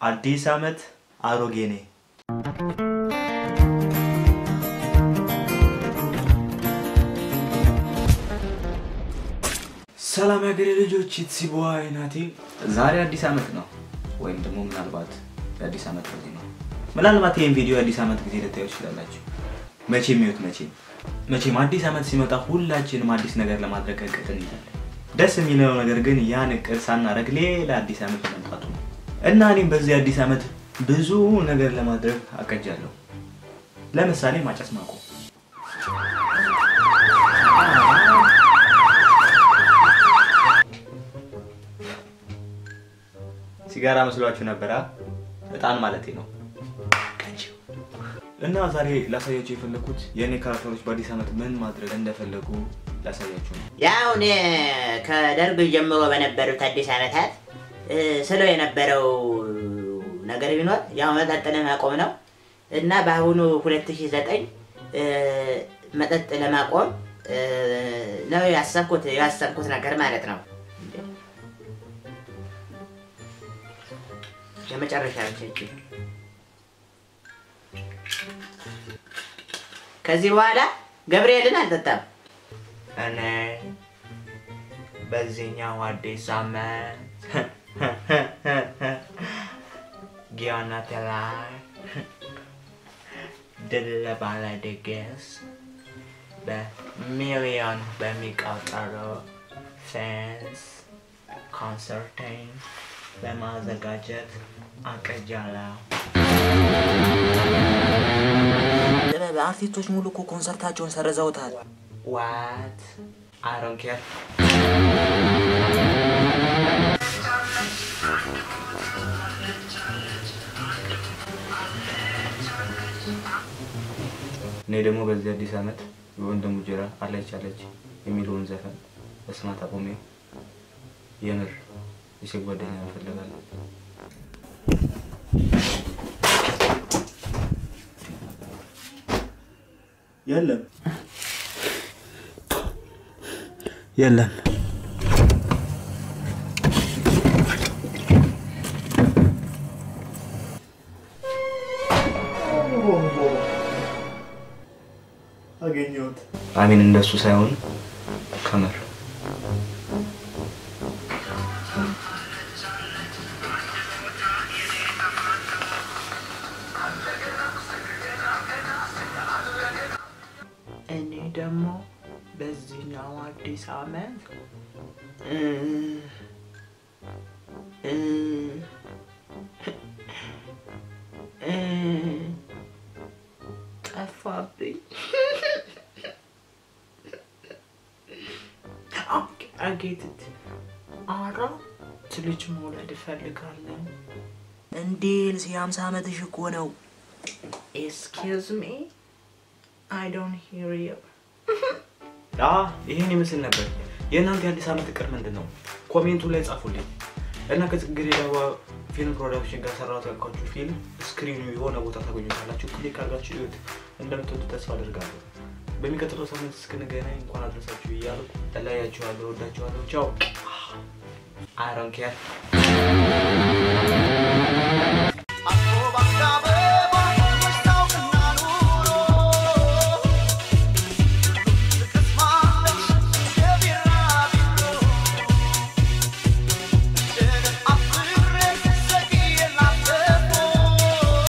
አዲስ ዓመት አሮጌ ነኝ። ሰላም ያገሬ ልጆች ኢትሲቦ አይናቴ ዛሬ አዲስ ዓመት ነው፣ ወይም ደግሞ ምናልባት የአዲስ ዓመት ጊዜ ነው። ምናልባት ይህን ቪዲዮ የአዲስ ዓመት ጊዜ ልታዩ ትችላላችሁ። መቼም ይሁት መቼም መቼም አዲስ ዓመት ሲመጣ ሁላችንም አዲስ ነገር ለማድረግ እቅድ እንይዛለን። ደስ የሚለው ነገር ግን ያን እቅድ ሳናደርግ ሌላ አዲስ ዓመት መምጣቱ ነው እና እኔም በዚህ አዲስ ዓመት ብዙ ነገር ለማድረግ አቅጃለሁ። ለምሳሌ ማጨስ ማቆም ሲጋራ መስሏችሁ ነበራ? እጣን ማለቴ ነው። እና ዛሬ ላሳያችሁ የፈለኩት የእኔ ካራክተሮች በአዲስ ዓመት ምን ማድረግ እንደፈለጉ ላሳያችሁ ነው። ያው እኔ ከደርግ ጀምሮ በነበሩት አዲስ ዓመታት እ፣ ስለው የነበረው ነገር ቢኖር ያው መጠጥ ለማቆም ነው እና በአሁኑ 2009 እ፣ መጠጥ ለማቆም እ፣ ነው ያሰብኩት ያሰብኩት ነገር ማለት ነው። የመጨረሻ ብቻ ከዚህ በኋላ ገብርኤልን አልጠጣም። እኔ በዚህኛው አዲስ ዓመት ጊዮናት ላይ ድል ባለ ድግስ በሚሊዮን በሚቆጠሩ ፌንስ ኮንሰርቴን ለማዘጋጀት አቅጃለሁ። ጥበብ አርቲስቶች ሙሉ እኮ ኮንሰርታቸውን ሰርዘውታል። ዋት አይ ዶንት ኬር እኔ ደግሞ በዚህ አዲስ ዓመት የወንድሙ ጅራ አለች አለች የሚለውን ዘፈን በስማት አቆሜ የምር የሴት ጓደኛ እፈልጋለሁ። የለም የለም አገኘሁት። አሚን እንደሱ ሳይሆን ከመር እኔ ደግሞ በዚህኛው አዲስ ዓመት እ፣ እ፣ እ፣ ጠፋብኝ። አጌትት አራት ልጅ መውለድ እፈልጋለሁ። እንዴ ልስ የሀምሳ ዓመትሽ እኮ ነው። ኤስኪውዝ ሚ አይ ዶንት ሂር ዩ አ ይሄን ይመስል ነበር። የእናንተ የአዲስ ዓመት እቅድ ምንድን ነው? ኮሜንቱ ላይ ጻፉልኝ እና ከጽጌረዳ ፊልም ፕሮዳክሽን ጋር ሰራሁት ያልኳችሁ ፊልም ስክሪኑ የሆነ ቦታ ታገኙታላችሁ። ክሊክ አድርጋችሁ ይዩት። እንደምትወዱ ተስፋ አደርጋለሁ። በሚቀጥለው ሳምንት እስክንገናኝ እንኳን አድረሳችሁ እያልኩ እለያችኋለሁ። ወዳችኋለሁ። ቻው። አይ ዶንት ኬር